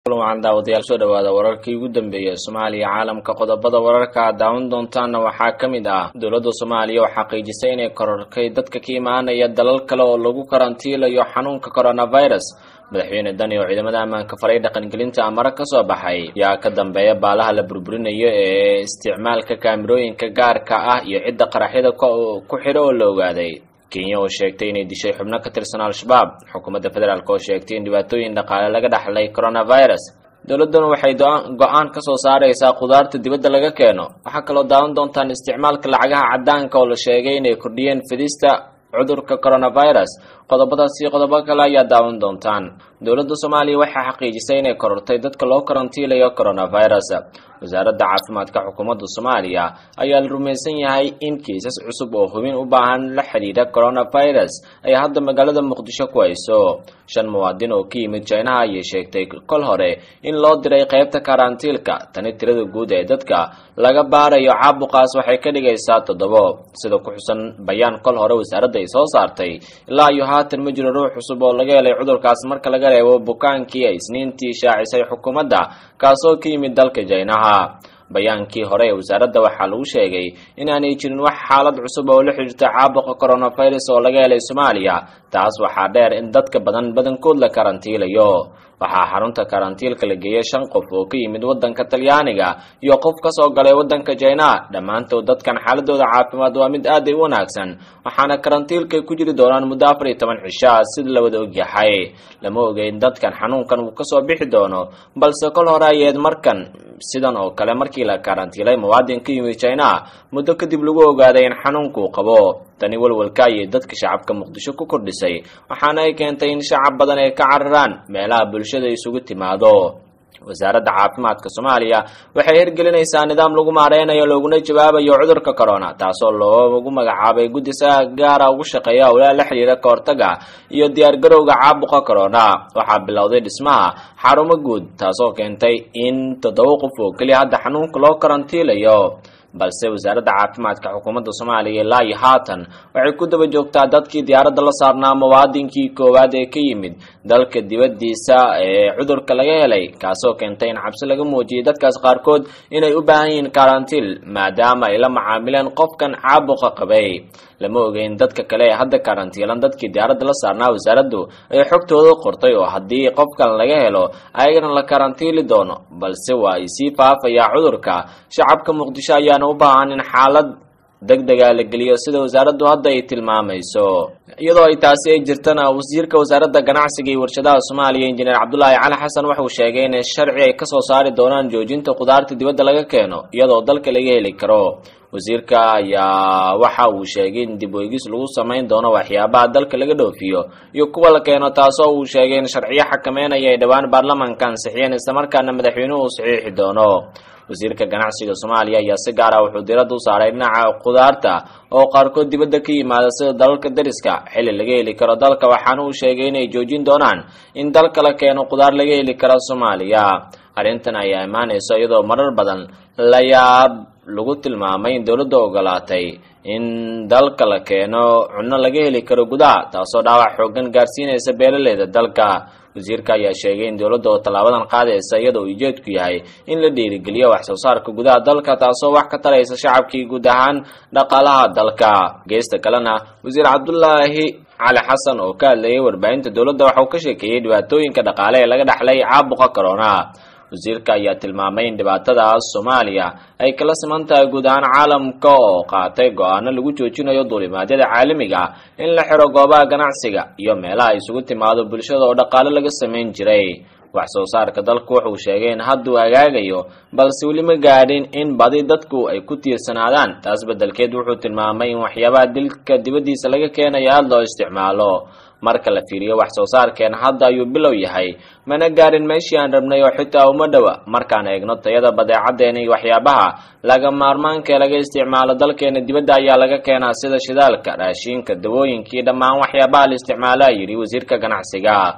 wacan daawadayaal soo dhawaada wararkii ugu dambeeyay soomaaliya caalamka qodobada wararka aad daawan doontaanna waxaa ka mid ah dowladda soomaaliya oo xaqiijisay inay kororkay dadka ka imaanaya dalal kale oo lagu karantiilayo xanuunka coronavirus madaxweyne dani oo ciidamada ammaanka faray dhaqangelinta amare ka soo baxay yaa ka dambeeya baalaha la burburinayo ee isticmaalka kaamirooyinka gaarka ah iyo cidda qaraxyada ku xidho oo la ogaaday kenya oo sheegtay inay dishay xubno ka tirsan al-shabaab xukuumadda federaalk oo sheegtay in dhibaatooyin dhaqaale laga dhaxlay coronavirus dowladduna waxay go-aan ka soo saaraysaa khudaarta dibadda laga keeno waxaa kaloo daawan doontaan isticmaalka lacagaha caddaanka oo la sheegay inay kordhiyeen fidista cudurka coronavirus qodobadaas iyo qodobo kale ayaa daawan doontaan dowladda soomaaliya waxay xaqiijisay inay korortay dadka loo karantiilayo coronavirus wasaaradda caafimaadka xukuumadda soomaaliya ayaa la rumaysan yahay in kiisas cusub oo hubin u baahan la xidhiidha coronavirus ay hadda magaalada muqdisho ku hayso shan muwaadin oo ka yimid jinaha ayay sheegtay kol hore in loo diray qaybta karantiilka tani tirada guud ee dadka laga baarayo caabuqaas waxay ka dhigaysaa toddobo sida ku xusan bayaan kol hore wasaaradda ay soo saartay ilaa iyo haatan ma jiro ruux cusub oo laga helay cudurkaas marka laga reebo bukaankii ay isniintii shaacisay xukuumadda kaasoo ka yimid dalka jinaha bayaankii hore ee wasaaradda waxaa lagu sheegay inaanay jirin wax xaalad cusub oo la xidhiirta caabuqa coronavirus oo laga helay soomaaliya taas waxaa dheer in dadka badan badankood la karantiilayo waxaa xarunta karantiilka la geeyay shan qof oo ka yimid waddanka talyaaniga iyo qof ka soo galay waddanka jina dhammaantood dadkan xaaladooda caafimaad waa mid aad ay u wanaagsan waxaana karantiilkay ku jiri doonaan muddo afar iyo toban cishaa sida la wada ogyahay lama ogeyn dadkan xanuunkan uu kasoo bixi doono balse kol hore ayeed markan sidan oo kale markii la karantiilay muwaadin ka yimid jina muddo kadib lagu ogaaday in xanuunkuu qabo tani walwalka ayay dadka shacabka muqdisho ku kordhisay waxaana ay keentay in shacab badan ay ka cararaan meelaha bulshada isugu timaado wasaaradda caafimaadka soomaaliya waxay hirgelinaysaa nidaam lagu maareynayo looguna jawaabayo cudurka corona taasoo loogu magacaabay guddi saga gaara ugu shaqeeya howlaha la xidhiira ka hortaga iyo diyaargarowga caabuqa corona waxaa bilowday dhismaha xarumo guud taasoo keentay in toddoba qof oo keliya hadda xanuunka loo karantiilayo balse wasaaradda caafimaadka xukuumadda soomaaliya ilaa iyo haatan waxay ku daba joogtaa dadkii diyaaradda la saarnaa muwaadinkii koowaad ee ka yimid dalka dibaddiisa ee cudurka laga helay kaasoo keentay in cabsi laga muujiyay dadkaas qaarkood inay u baahan yihiin karantiil maadaama ay la macaamileen qofkan caabuqa qabay lama ogeyn dadka kale ee hadda karantiilan dadkii diyaaradda la saarnaa wasaaraddu ay xogtooda qortay oo haddii qofkan laga helo ayagana la karantiili doono balse waa ay sii faafayaa cudurka shacabka muqdisho ayaana u baahan in xaalad deg dega la geliyo sida wasaaraddu hadda ay tilmaamayso iyadoo ay taasi ay jirtana wasiirka wasaaradda ganacsiga iyo warshadaha soomaaliya injineer cabdulaahi cali xasan wuxuu sheegay in sharci ay kasoo saari doonaan joojinta khudaarta dibadda laga keeno iyadoo dalka laga heli karo wasiirka ayaa waxa uu sheegay in dib weegis lagu samayn doono waxyaabaha dalka laga dhoofiyo iyo kuwa la keeno taasoo uu sheegay in sharciyo xakameynaya ay dhowaan baarlamaanka ansixiyeen islamarkaana madaxweynuhu uu saxiixi doono wasiirka ganacsiga soomaaliya ayaa si gaar ah wuxuu diradda u saaray dhinaca khudaarta oo qaarkood dibadda ka yimaada sida dalalka dariska xilli laga heli karo dalka waxaana uu sheegay inay joojin doonaan in dalka la keeno khudaar laga heli karo soomaaliya arrintan ayaa imaanayso iyadoo marar badan la yaab lagu tilmaamay in dowladda ogolaatay in dalka la keeno cunno laga heli karo gudaha taasoo dhaawac xoogan gaarsiinaysa beelaleeda dalka wasiirka ayaa sheegay in dowladda oo tallaabadan qaadaysa iyadoo ujeedku yahay in la dhiirigeliyo wax soo saarka gudaha dalka taasoo wax ka taraysa shacabkii guud ahaan dhaqaalaha dalka geesta kalena wasiir cabdulaahi cali xasan oo ka hadlayay warbaahinta dowladda waxauu ka sheekeeyey dhibaatooyinka dhaqaale ee laga dhaxlay caabuqa corona wasiirka ayaa tilmaamay in dhibaatadaas soomaaliya ay kala siman tahay guud ahaan caalamka oo qaatay go-aano lagu joojinayo duulimaadyada caalamiga in la xiro goobaha ganacsiga iyo meelaha isugu timaado bulshada oo dhaqaale laga samayn jiray wax soo saarka dalku wuxuu sheegay in hadduu hagaagayo balse weli ma gaadhin in badi dadku ay ku tiirsanaadaan taas beddelkeed wuxuu tilmaamay in waxyaabaha dilka dibaddiisa laga keenayo aada loo isticmaalo marka la fiiriyo wax soo saarkeen hadda ayuu bilow yahay mana gaadhin meeshii aan rabnay oo xitaa uma dhowa markaan eegno tayada badeecadeena iyo waxyaabaha laga maarmaankaee laga isticmaalo dalkeena dibadda ayaa laga keenaa sida shidaalka raashiinka dawooyinkii dhammaan waxyaabaha la isticmaala yidhi wasiirka ganacsiga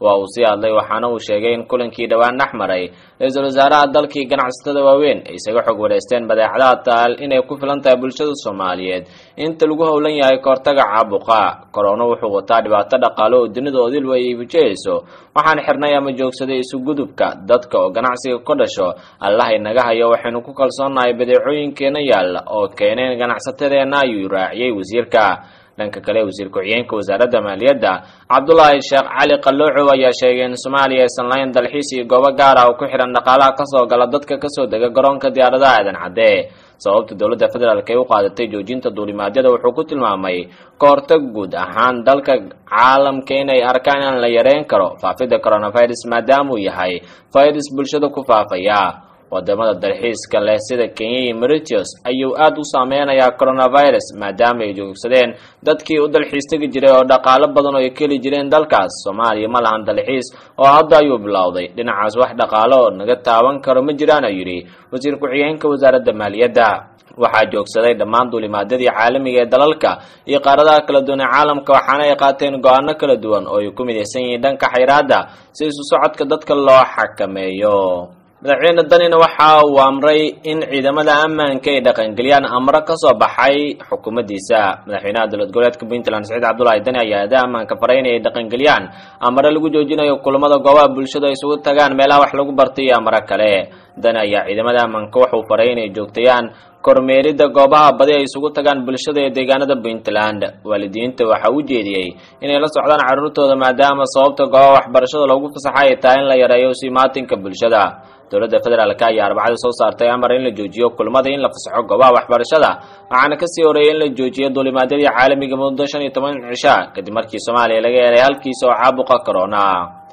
waa uu sii hadlay waxaana uu sheegay in kulankii dhowaan dhex maray ra-iisul wasaaraha dalkii ganacsatada waaweyn ay isaga xog wareysteen badeecadaha taal inay ku filan tahay bulshada soomaaliyeed inta lagu howlan yahay kahortaga caabuqa korona wuxuu wataa dhibaato dhaqaale oo dunida odil way wajahayso waxaan xirnay ama joogsaday isugudubka dadka oo ganacsiga ka dhasho allahay naga hayo waxaynu ku kalsoonahay badeecooyinkeena yaalla oo keeneen ganacsatadeenna ayuu raaciyey wasiirka dhanka kale wasiir ku-xigeenka wasaaradda maaliyadda cabdulaahi sheekh cali qaloocow ayaa sheegay in soomaaliya aysan lahayn dalxiis iyo goobo gaar ah oo ku xihan dhaqaalaha kasoo gala dadka kasoo dega garoonka diyaaradaha aadan cadde sababta dowladda federaalk ay u qaadatay joojinta duulimaadyada wuxuu ku tilmaamay ka hortag guud ahaan dalka caalamka inay arkaan in la yareyn karo faafidda coronavirus maadaama uu yahay virus bulshada ku faafaya wadamada dalxiiska leh sida kenya iyo mauritius ayuu aada u saameynayaa coronavirus maadaama ay joogsadeen dadkii u dalxiis tegi jiray oo dhaqaalo badan oo ay keli jireen dalkaas soomaaliya ma lahan dalxiis oo hadda ayuu bilowday dhinacaas wax dhaqaalo oo naga taaban karo ma jiraan ayuu yidhi wasiir ku-xigeenka wasaaradda maaliyadda waxaa joogsaday dhammaan duulimaadyadii caalamiga ee dalalka iyo qaaradaha kala duwan ee caalamka waxaana ay qaateen go-aano kala duwan oo ay ku midaysan yihiin dhanka xayraadda si isu socodka dadka loo xakameeyo madaxweyne danina waxa uu amray in ciidamada ammaanka ay dhaqangeliyaan amro kasoo baxay xukuumaddiisa madaxweynaha dowlad goboleedka puntland saciid cabdulaahi dani ayaa ada ammaanka faray inay dhaqangeliyaan amare lagu joojinayo kulamada goobaha bulshada ay isugu tagaan meelaha wax lagu bartay iyo amaro kale dani ayaa ciidamada ammaanka wuxuu faray inay joogtayaan kormeeridda goobaha badi ay isugu tagaan bulshada ee deegaanada puntland waalidiinta waxaa u jeediyey inay la socdaan carruurtooda maadaama sababta goobaha waxbarashada loogu fasaxay ay tahay in la yareeyo simaatinka bulshada dowladda federaalk ayaa arbacada soo saartay amar in la joojiyo kulmada in la fasaxo goobaha waxbarashada waxaana kasii horeeyay in la joojiyo duulimaadyadii caalamiga muddo shan iyo toban cisha kadib markii soomaaliya laga helay halkiisa oo caabuqa corona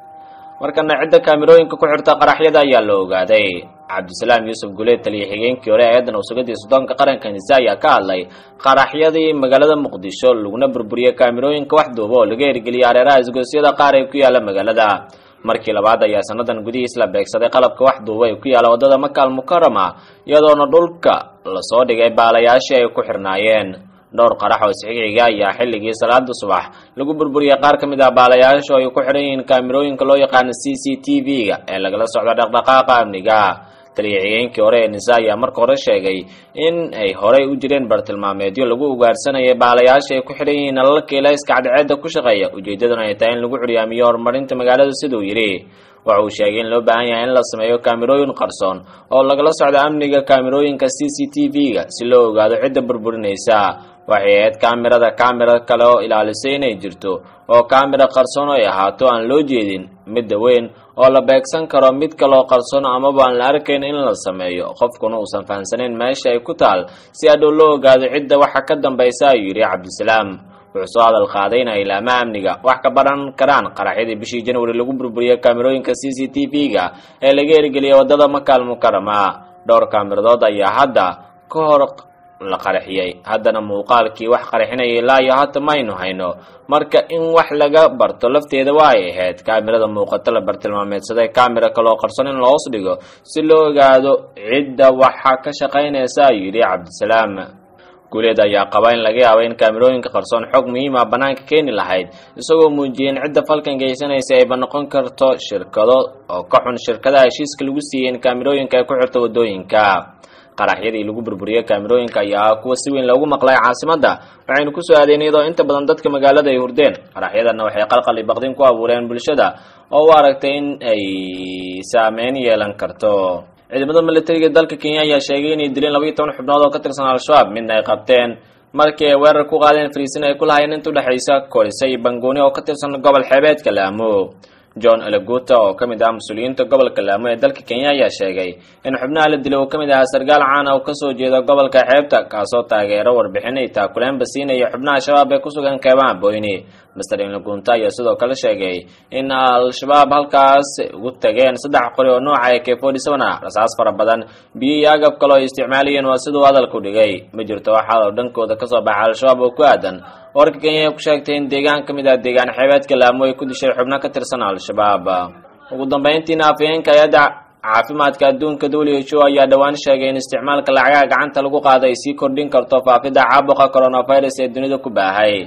markana cidda kaamirooyinka ku xirta qaraxyada ayaa la ogaaday cabdisalaam yuusuf guleed taliya xigeenkii hore eedan wasugadiii soddoonka qaranka nise ayaa ka hadlay qaraxyadii magaalada muqdisho laguna burburiyey kaamirooyinka wax duuba oo laga hirgeliyay areeraha isgoosyada qaar ee ku yaala magaalada markii labaad ayaa sanadan gudihiis la beegsaday qalabka wax duuba ee ku yaala waddada makaal mukarama iyadoona dhulka lasoo dhigay baalayaashii ay ku xirnaayeen dhowr qarax oo isxigiga ayaa xilligii salaada subax lagu burburiyey qaar ka mid ah baalayaasha oo ay ku xidhan yihiin kaamirooyinka loo yaqaano c c t v-ga ee lagala socdo dhaqdhaqaaqa amniga taliya xigeenkii hore ee nisa ayaa marka hore sheegay in ay horey u jireen bartilmaameedyo lagu ugaarsanayay baalayaasha ay ku xidhan yihiin nalalka ilayska cadceedda ku shaqeeya ujeedaduna ay tahay in lagu curyaamiyo horumarinta magaalada siduu yidhi waxa uu sheegay in loo baahan yahay in la sameeyo kaamirooyin qarsoon oo lagala socdo amniga kaamirooyinka c c t v-ga si loo ogaado cidda burburinaysa waxay ahayd kaamirada kaamira kale oo ilaalisay inay jirto oo kaamira qarsoon ay ahaato aan loo jeedin midda weyn oo la beegsan karo mid kaloo qarsoon amaba aan la arkayn in la sameeyo qofkuna uusan fahamsanayn meesha ay ku taal si hadhow loo ogaado cidda waxa ka dambaysa ayuu yidhi cabdisalaam wuxuu soo hadal qaaday in ay ilaamaha amniga wax ka baran karaan qaraxyadii bishii januari lagu burburiyey kaamirooyinka c c t v-ga ee laga hirgeliyay waddada makaal mukarama dhowr kaamiradood ayaa hadda ka hor la qaraxiyey haddana muuqaalkii wax qaraxinaya ilaa iyo hata maynu hayno marka in wax laga barto lafteeda waa ay ahayd kaamirada muuqato la bartilmaameedsaday kaamira kaloo qarson in la hoos dhigo si loo ogaado cidda waxa ka shaqaynaysa ayuu yidhi cabdisalaam guuleed ayaa qaba in laga yaabo in kaamirooyinka qarsoon xog muhiima bannaanka keeni lahayd isagoo muujiyey in cidda falkan geysanaysa ayba noqon karto shirkado oo ka xun shirkadaha heshiiska lagu siiyey in kaamirooyinka ay ku xirto waddooyinka qaraxyadii lagu burburiyey kaamirooyinka ayaa kuwa si weyn loogu maqlay caasimadda waxaynu ku soo aadeen iyadoo inta badan dadka magaalada ay hurdeen qaraxyadanna waxay qalqali baqdin ku abuureen bulshada oo u aragtay in ay saameyn yeelan karto ciidamada militariga dalka kenya ayaa sheegay inay dileen laba iyo toban xubnood oo ka tirsan al-shabaab midna ay qabteen markii ay weerar ku qaadeen fariisin ay ku lahayeen inta udhexaysa korise iyo bangooni oo ka tirsan gobol xeebeedka laamo john eleguta oo ka mid ah mas-uuliyiinta gobolka laamo ee dalka kenya ayaa sheegay in xubnaha la dilay uu ka mid ahaa sarkaal caana oo kasoo jeeda gobolka xeebta kaasoo taageero warbixin ay taakuleenba siinaya xubnaha shabaab ee ku sugan keebaha boyni master elegunta ayaa sidoo kale sheegay in al-shabaab halkaas ugu tageen saddex qori oo nooca ee k forty seven ah rasaas fara badan biyo iyo agab kale oo ay isticmaalayeen waa siduu hadalku dhigay ma jirto waxaa oo dhankooda kasoo baxa al-shabaab oo ku aadan warka kenya ay ku sheegtay in deegaan ka mid ah deegaan xeebeedka laamo ay ku dishay xubno ka tirsan al-shabaab ugu dambeyntiina afhayeenka hay-adda caafimaadka adduunka w h o ayaa dhowaan sheegay in isticmaalka lacagaha gacanta lagu qaada ay sii kordhin karto faafidda caabuqa coronavirus ee dunida ku baahay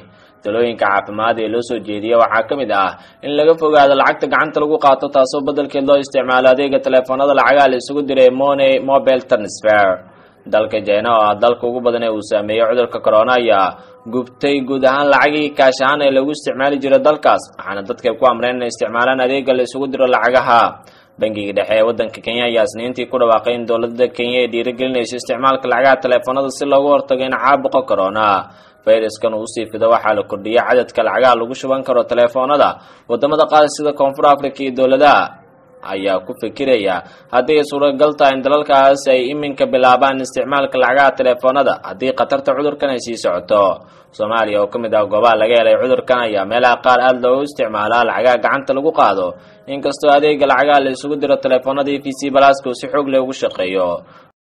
talooyinka caafimaad ee loo soo jeediya waxaa ka mid ah in laga fogaado lacagta gacanta lagu qaato taasoo beddelkeed loo isticmaalo adeega taleefanada lacagaha la isugu diray money mobile transfer dalka jina oo ah dalka ugu badan ee uu saameeyey cudurka corona ayaa gubtay guud ahaan lacagii kaash ahaan ee lagu isticmaali jiray dalkaas waxaana dadka ku amreen inay isticmaalaan adeega la isugu diro lacagaha bangiga dhexe ee waddanka kenya ayaa isniintii ku dhawaaqay in dowladda kenya ay dhiirigelinayso isticmaalka lacagaha taleefanada si loogu hortago in caabuqa corona fayraskan uu usii fido waxaa la kordhiyay cadadka lacagaha lagu shuban karo taleefoonada wadamada qaar sida koonfur africa iyo dowladaha ayaa ku fikiraya haddii ay suuragal tahay in dalalkaas ay iminka bilaabaan isticmaalka lacagaha taleefoonada haddii khatarta cudurkan ay sii socoto soomaaliya oo ka mid ah goobaha laga helay cudurkan ayaa meelaha qaar aada loogu isticmaalaa lacagaha gacanta lagu qaado inkastoo adeega lacagaha la isugu diro taleefoonada e v c balaska uu si xoog leh ugu shaqeeyo